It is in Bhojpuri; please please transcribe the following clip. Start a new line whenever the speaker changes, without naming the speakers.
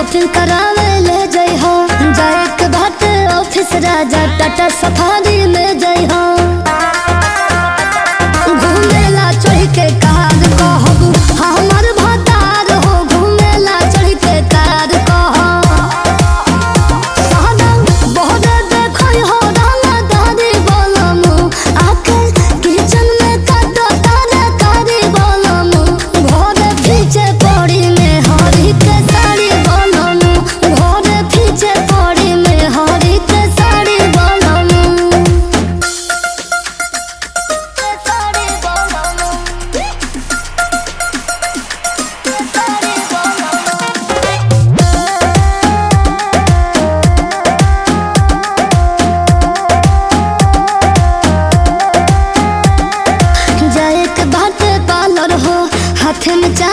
शॉपिंग करावे ले जई हो जाए के बात ऑफिस राजा टाटा सफारी में जई हो घूमेला चढ़ के कार कहब हमर भतार हो घूमेला चढ़ के कार कहब सादम बहुत देखई हो डाला दादी बोलमु आके किचन में काटो तारे कारी बोलमु घरे पीछे पड़ी में हरी के साड़ी बोलमु घरे पीछे पड़ी में हरी के साड़ी बोलमु साड़ी बोलमु साड़ी बोलमु जाए के बाटे पार्लर हो हाथ में चा